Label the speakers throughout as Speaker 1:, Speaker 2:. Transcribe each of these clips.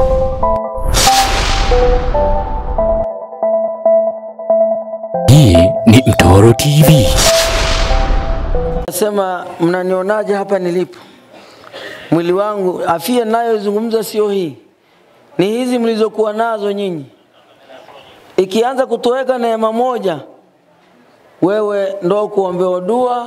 Speaker 1: Hii ni Mtoro TV.
Speaker 2: Nasema mnanionaje hapa nilipo? Mwili wangu, afya ninayozungumza sio hii, ni hizi mlizokuwa nazo nyinyi. Ikianza kutoweka neema moja, wewe ndo kuombewa dua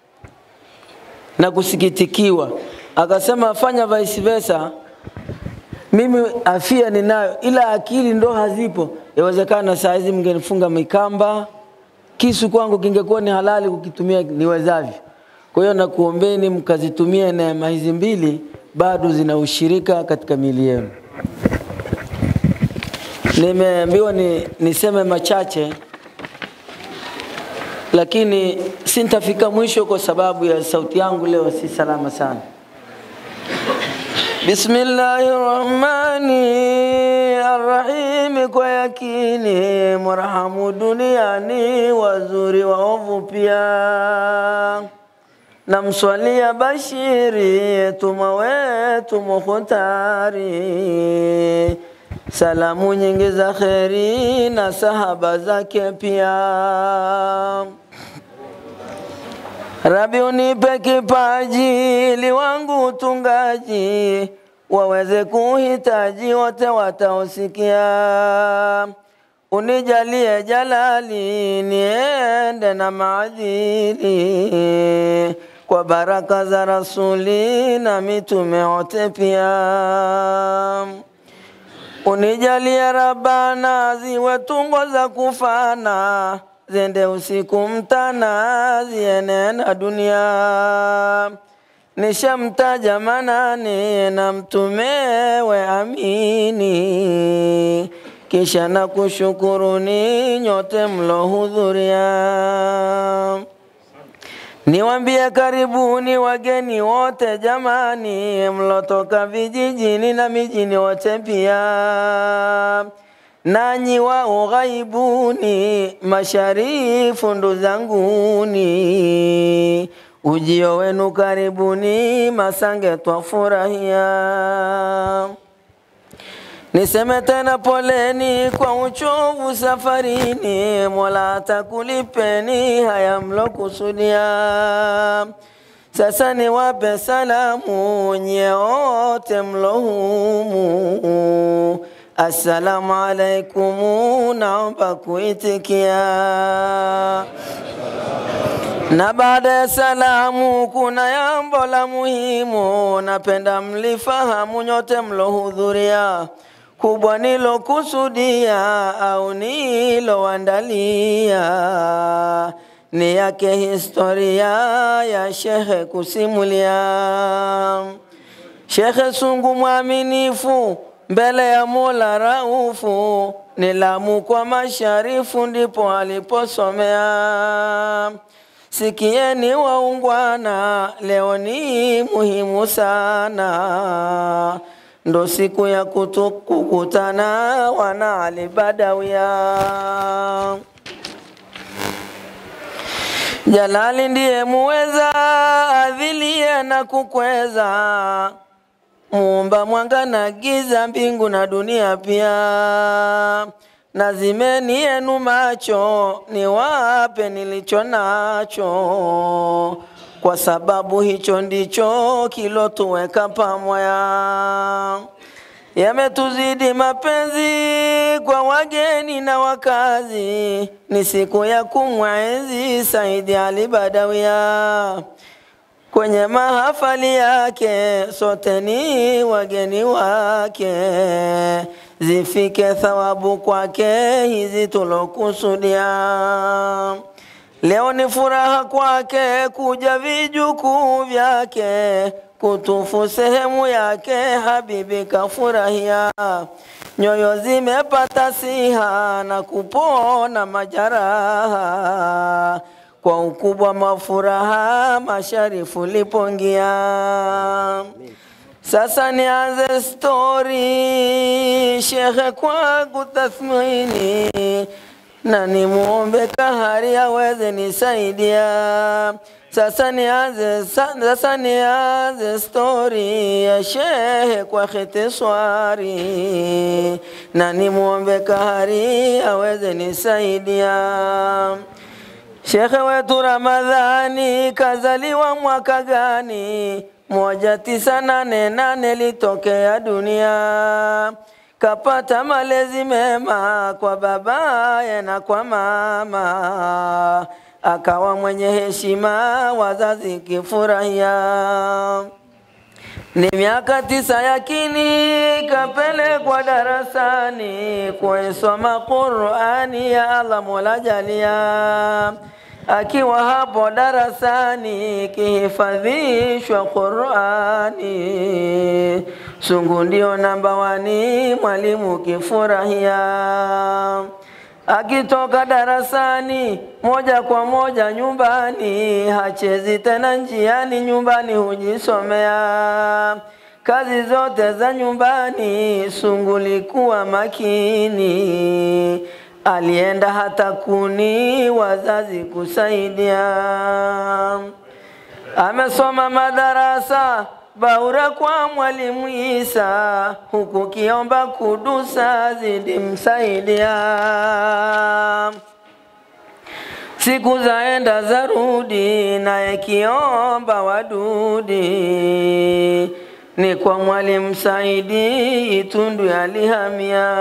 Speaker 2: na kusikitikiwa. Akasema fanya vice versa. Mimi afia ninayo, ila akili ndo hazipo. Yawezekana saa hizi mngenifunga mikamba, kisu kwangu kingekuwa ni halali kukitumia niwezavyo. Kwa hiyo nakuombeni mkazitumie neema hizi mbili, bado zina ushirika katika miili yenu. Nimeambiwa ni, niseme machache, lakini sintafika mwisho kwa sababu ya sauti yangu leo si salama sana. Bismillahirrahmanirrahim, kwa yakini mrahamu duniani, wazuri waovu pia. Namswalia Bashiri tuma wetu Mukhtari, salamu nyingi za kheri na sahaba zake pia. Rabi unipe kipaji liwangu utungaji, waweze kuhitaji wote wataosikia. Unijalie jalali niende na maadili, kwa baraka za rasuli na mitume wote pia. Unijalie Rabbana ziwe tungo za kufana zende usiku mtana zienena dunia nishamtaja manani na mtumewe amini kisha na kushukuruni nyote mlohudhuria niwambie karibuni wageni wote jamani mlotoka vijijini na mijini wote pia nanyi wa ughaibuni masharifu ndo zanguni ujio wenu karibuni masange twafurahia niseme tena poleni kwa uchovu safarini mola atakulipeni haya mlokusudia sasa niwape salamu nyeote mlohumu Assalamu alaikum, naomba kuitikia. Na baada ya salamu, kuna jambo la muhimu, napenda mlifahamu nyote mlohudhuria, kubwa nilokusudia au niloandalia ni yake historia ya shehe kusimulia. Shekhe Sungu mwaminifu mbele ya Mola Raufu, ni Lamu kwa masharifu ndipo aliposomea. Sikieni waungwana, leo ni muhimu sana, ndo siku ya kutu- kukutana wana Ali Badawia. Jalali ndiye muweza, adhilie na kukweza muumba mwanga na giza, mbingu na dunia pia. Nazimeni yenu macho, niwape nilicho nacho, kwa sababu hicho ndicho kilotuweka pamoja. Yametuzidi mapenzi kwa wageni na wakazi, ni siku ya kumwenzi Saidi Ali Badawia kwenye mahafali yake, sote ni wageni wake, zifike thawabu kwake hizi tulokusudia. Leo ni furaha kwake kuja vijukuu vyake kutufu sehemu yake, habibi kafurahia, nyoyo zimepata siha na kupona majaraha kwa ukubwa mafuraha masharifu lipongia. Sasa nianze stori shekhe kwa kutathmini na nimuombe kahari aweze nisaidia Sasa nianze sa- sasa nianze stori ya shehe kwa khitiswari, na nimwombe kahari aweze nisaidia. Shekhe wetu Ramadhani kazaliwa mwaka gani? moja tisa nane nane litokea dunia, kapata malezi mema kwa babaye na kwa mama, akawa mwenye heshima, wazazi kifurahia. Ni miaka tisa yakini kapelekwa darasani kuisoma Qur'ani ya Allah Mola jalia. Akiwa hapo darasani kihifadhishwa Qur'ani, sungu ndio namba wani, mwalimu kifurahia. Akitoka darasani moja kwa moja nyumbani, hachezi tena njiani, nyumbani hujisomea kazi zote za nyumbani. Sungulikuwa makini, alienda hata kuni wazazi kusaidia. Amesoma madarasa Baura kwa mwalimu Isa, huku kiomba kudusa zidi msaidia. Siku zaenda zarudi, naye kiomba wadudi, ni kwa mwalimu Saidi Itundu alihamia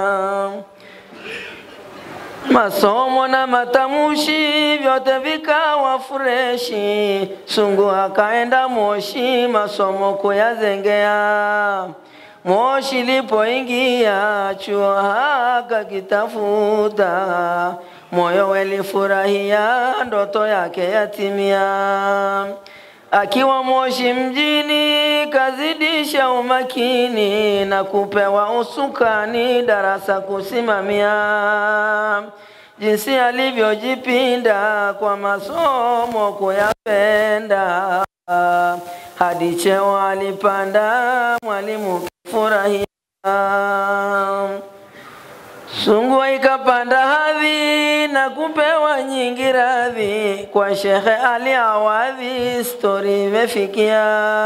Speaker 2: masomo na matamushi vyote vikawa freshi. Sungu akaenda Moshi masomo kuyazengea. Moshi lipoingia chuo haka kitafuta, moyo welifurahia ndoto yake yatimia. Akiwa Moshi mjini kazidisha umakini na kupewa usukani darasa kusimamia. Jinsi alivyojipinda kwa masomo kuyapenda, hadi cheo alipanda, mwalimu kifurahia. Sungu ikapanda hadhi na kupewa nyingi radhi kwa Shekhe Ali Awadhi, stori imefikia.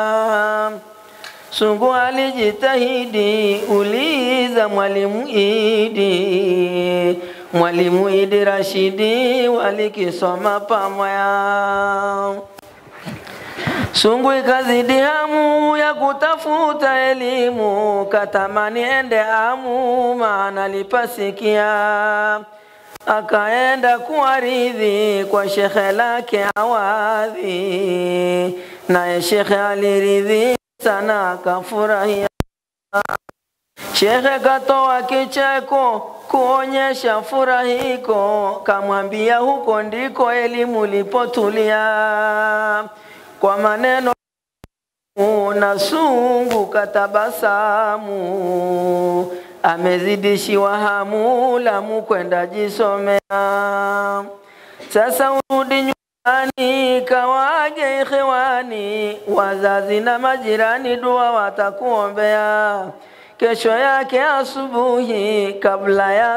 Speaker 2: Sungu alijitahidi, uliza mwalimu Idi, mwalimu Idi Rashidi walikisoma pamoja. Sungu ikazidi hamu ya kutafuta elimu, katamani ende amu, maana lipasikia. Akaenda kuaridhi kwa shekhe lake Awadhi, naye shekhe aliridhi sana, akafurahia. Shekhe katoa kicheko kuonyesha furahiko, kamwambia huko ndiko elimu lipotulia kwa maneno na sungu katabasamu, amezidishiwa hamu Lamu kwenda jisomea. Sasa urudi nyumbani, kawaje ikhwani, wazazi na majirani dua watakuombea. Kesho yake asubuhi, kabla ya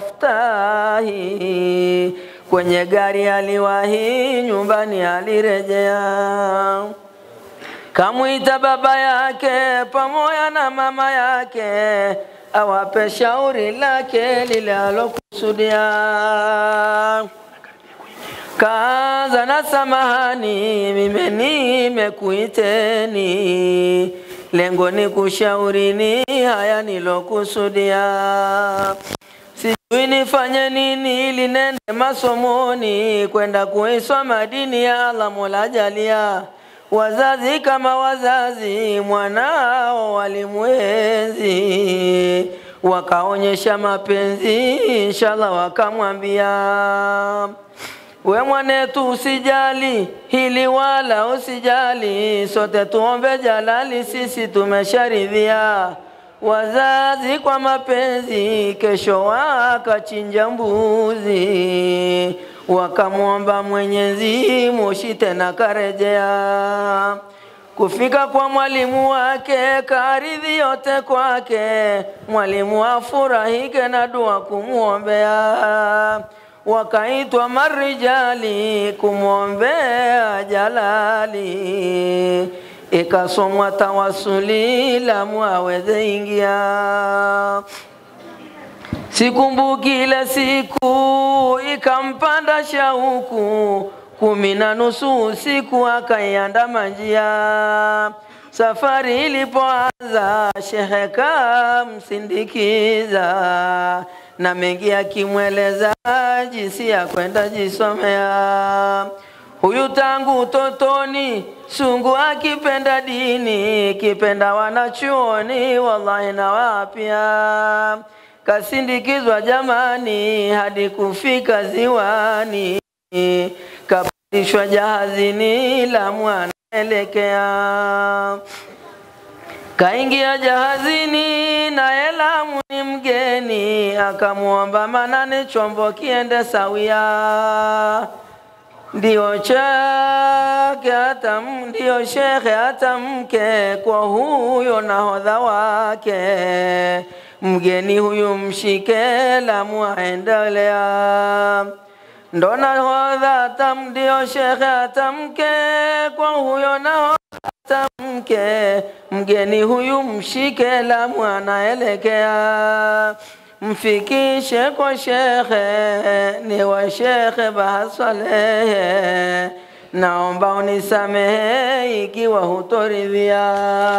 Speaker 2: staftahi, kwenye gari aliwahi, nyumbani alirejea. Kamwita baba yake pamoja na mama yake, awape shauri lake lile alokusudia. Kaanza na samahani, mimi nimekuiteni, lengo ni kushaurini haya nilokusudia. Sijui nifanye nini ili nende masomoni, kwenda kuisoma dini ya Allah Mola jalia. Wazazi kama wazazi, mwanao walimwenzi, wakaonyesha mapenzi, inshallah wakamwambia we mwanetu, usijali hili wala usijali, sote tuombe jalali, sisi tumesharidhia. Wazazi kwa mapenzi, kesho wakachinja mbuzi, wakamwomba Mwenyezi Moshi tena karejea. Kufika kwa mwalimu wake, karidhi yote kwake, mwalimu afurahike na dua kumwombea. wakaitwa marijali kumwombea jalali, ikasomwa tawasuli Lamu aweze ingia. Sikumbuki ile siku ikampanda shauku, kumi na nusu usiku akaiandama njia. Safari ilipoanza, shehe kamsindikiza na mengi akimweleza jinsi ya kwenda jisomea. Huyu tangu utotoni sungu akipenda dini, kipenda wanachuoni, wallahi na wapya kasindikizwa jamani hadi kufika ziwani, kapandishwa jahazini Lamu anaelekea. Kaingia jahazini naye Lamu ni mgeni, akamwomba Manane chombo kiende sawia ndio chake hata ndio shekhe hata mke kwa huyo nahodha wake mgeni huyu mshike Lamu aendelea ndo nahodha hata ndio shekhe hata mke kwa huyo nahodha hata mke mgeni huyu mshike Lamu anaelekea mfikishe kwa shekhe, ni wa shekhe Bahaswalehe, naomba unisamehe ikiwa hutoridhia.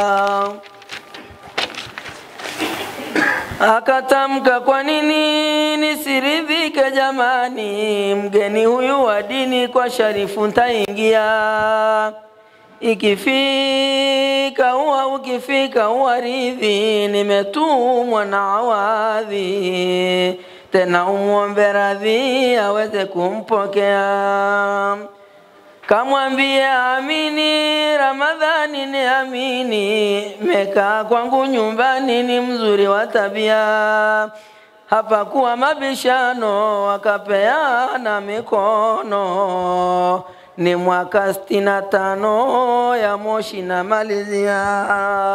Speaker 2: Akatamka, kwa nini nisiridhike jamani, mgeni huyu wa dini kwa sharifu ntaingia ikifika uwa ukifika uwaridhi, nimetumwa na awadhi, tena umwombe radhi aweze kumpokea. Kamwambie amini, Ramadhani ni amini, mekaa kwangu nyumbani, ni mzuri wa tabia hapakuwa mabishano, wakapeana mikono ni mwaka sitini na tano ya Moshi na malizia.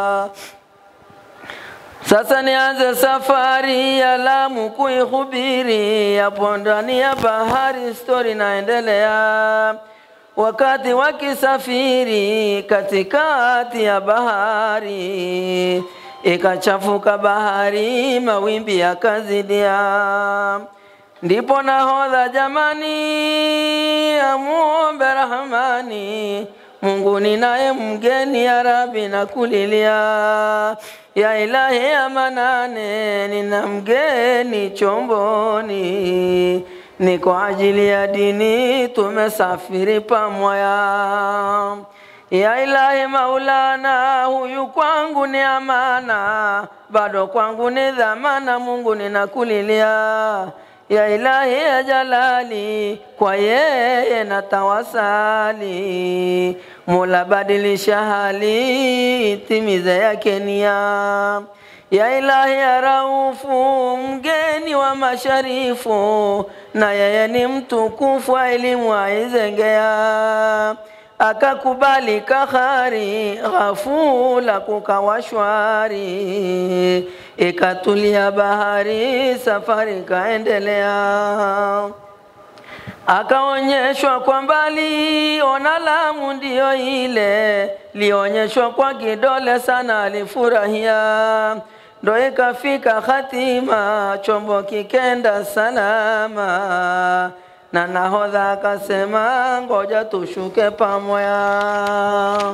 Speaker 2: Sasa nianze safari ya Lamu kuihubiri, yapo ndani ya bahari, stori naendelea. Wakati wakisafiri katikati ya bahari, ikachafuka bahari, mawimbi yakazidia ndipo nahodha jamani, amuombe Rahmani, Mungu ninaye mgeni, ya Rabbi nakulilia, ya Ilahi ya Manane, nina mgeni chomboni, ni kwa ajili ya dini tumesafiri pamoja. Ya Ilahi Maulana, huyu kwangu ni amana, bado kwangu ni dhamana, Mungu ninakulilia ya ilahi ya jalali, kwa yeye na tawasali, Mola badilisha hali, timize yake nia. Ya ilahi ya raufu, mgeni wa masharifu, na yeye ni mtukufu, elimu aizengea akakubali kahari, ghafula kukawa shwari, ikatulia bahari, safari kaendelea. Akaonyeshwa kwa mbali, ona Lamu ndiyo ile, lionyeshwa kwa kidole sana, alifurahia ndo ikafika hatima, chombo kikenda salama na nahodha akasema ngoja tushuke pamoja.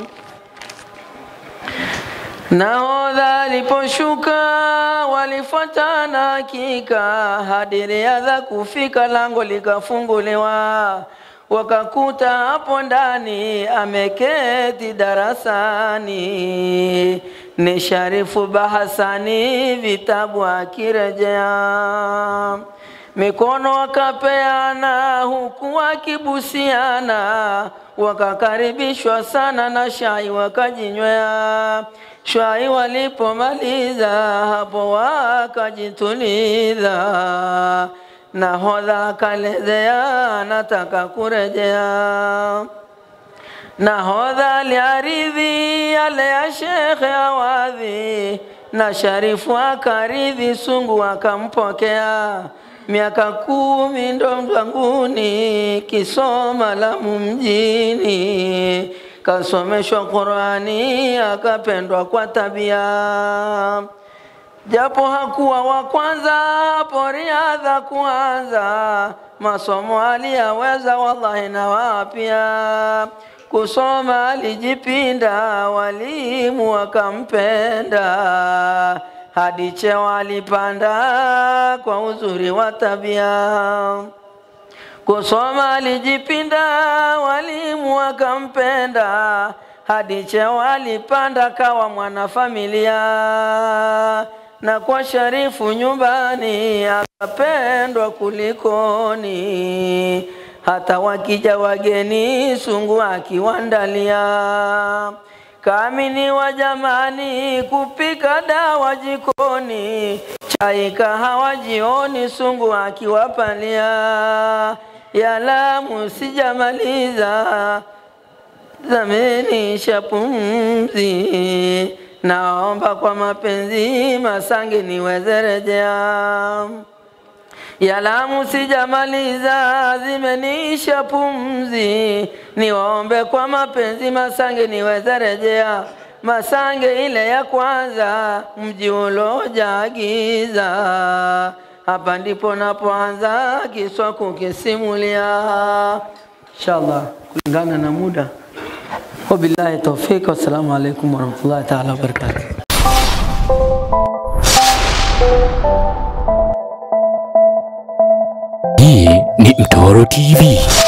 Speaker 2: Nahodha aliposhuka walifuatana hakika hadi Riadha kufika, lango likafunguliwa, wakakuta hapo ndani ameketi darasani ni Sharifu Bahasani, vitabu akirejea mikono wakapeana huku wakibusiana, wakakaribishwa sana na shai wakajinywea. Shai walipomaliza hapo wakajituliza, nahodha akalezea nataka kurejea. Nahodha aliaridhi yale ya Shekhe Awadhi, na Sharifu akaridhi, sungu akampokea miaka kumi ndo mzanguni, kisoma Lamu mjini, kasomeshwa Qurani, akapendwa kwa tabia japo hakuwa wa kwanza hapo riadha kuanza, masomo aliyaweza wallahi na wapya kusoma alijipinda, walimu wakampenda, hadi cheo alipanda kwa uzuri wa tabia. Kusoma alijipinda, walimu wakampenda, hadi cheo alipanda, kawa mwanafamilia na kwa sharifu nyumbani akapendwa kulikoni, hata wakija wageni sungu akiwandalia. Kaamini wa jamani kupika dawa jikoni, chai kahawa jioni, sungu akiwapalia. Ya Lamu sijamaliza, zamenisha pumzi naomba kwa mapenzi Masange niweze rejea. Ya Lamu sijamaliza, zimenisha pumzi, niwaombe kwa mapenzi Masange niweze rejea. Masange ile ya kwanza, mji uloja giza, hapa ndipo napoanza kiswa kukisimulia, inshallah kulingana na muda. Wabillahi tawfik, wassalamu alaikum warahmatullahi taala wabarakatuh.
Speaker 1: Hii ni Mtoro TV.